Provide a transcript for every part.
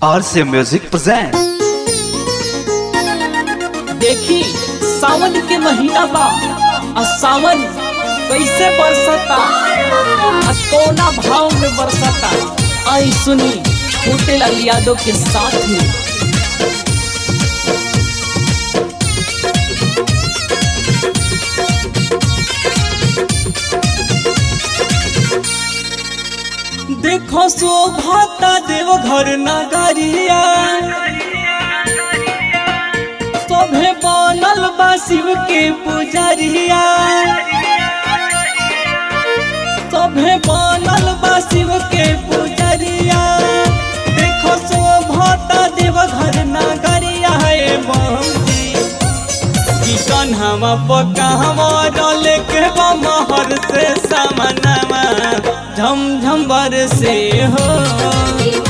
RCA Music presents. देखी सावन के महीना बा आ सावन कैसे बरसता आ कोना भाव में बरसता आई सुनी छोटे लाल यादव के साथ में देखो शोभाता देव घर नगरिया सभे बनल बा शिव के पुजरिया सभे बनल बा शिव के पुजरिया देखो शोभता देव घर नगरिया हे बंदी की कन्हवा पकावा डले के बमहर से समनमा झम झम बरसे हो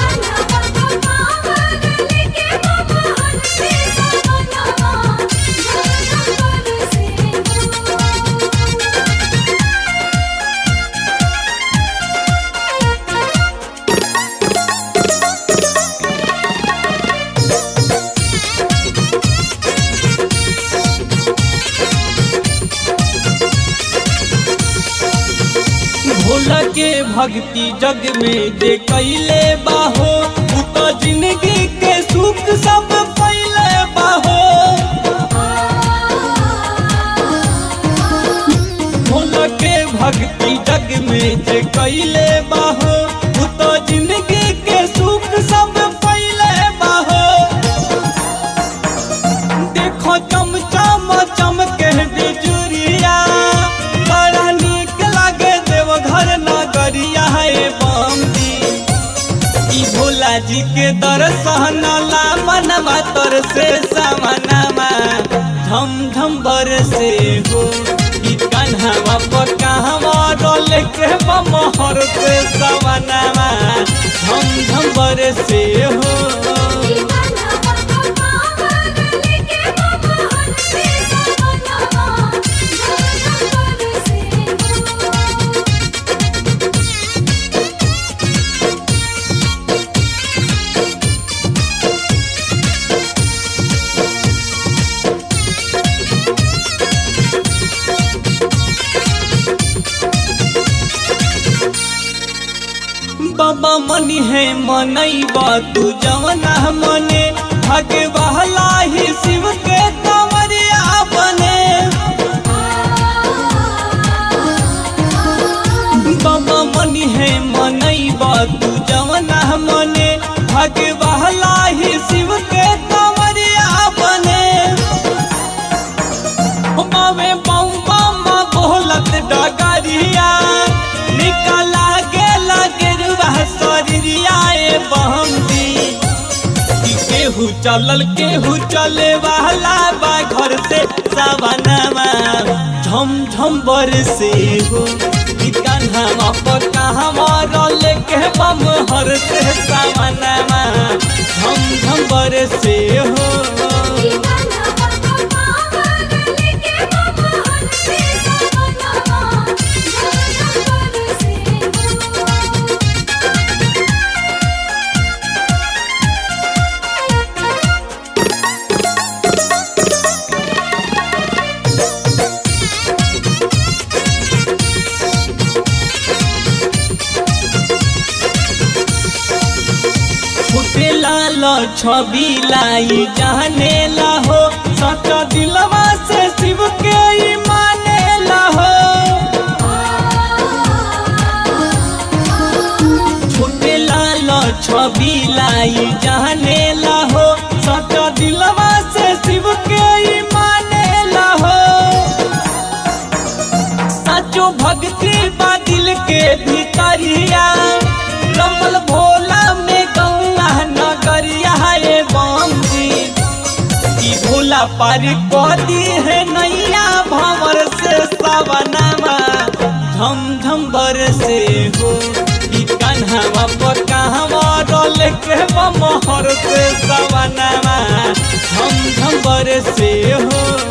भोला के भक्ति जग में जे कैले बाहो उ तो जिंदगी के सुख सब पहले बाहो भोला के भक्ति जग में जे कैले बाहो उ तो जिंदगी के सुख सब पहले बाहो देखो चम चम चमके बिजुरिया बड़ा नीक लागे देव घर नगरिया है बम्बी ई भोला जी के दर्शन ला मनवा तर से समनमा झम झम बरसे हो ई कन्हवा पर कहवा डोल के बमहर से समनमा झम झम बरसे हो बाबा मनी है मनैबा तू जवना मने भागे बहला ही शिव के कंवरिया बने बाबा मनी है मनैबा तू जवना मने भागे बहला ही शिव के कंवरिया बने मावे बम बम बोलत डगरिया निकला गेला गेरुआ शरीरिया ए बहमदी कि केहू चलल केहू चले वाला बा घर से सवनमा झम झम बरसे हो कि कन्हवा पर कहवा रल के बम हर से सवनमा झम झम बरसे हो छोटे लाल छवि लाई जाने ला हो सच्चा दिलवा से शिव के ही माने ला हो छोटे लाल छवि लाई जाने ला हो सच्चा दिलवा से शिव के ही माने ला हो सचो भक्ति बा दिल के भीतरिया रमल भोला में गौआ नगरिया है बम्बी ई भोला पार कदी है नैया भंवर से सवनमा झम झम बरसे हो ई कन्हवा पर कहवा डोल के बमहर से सवनमा झम झम बरसे हो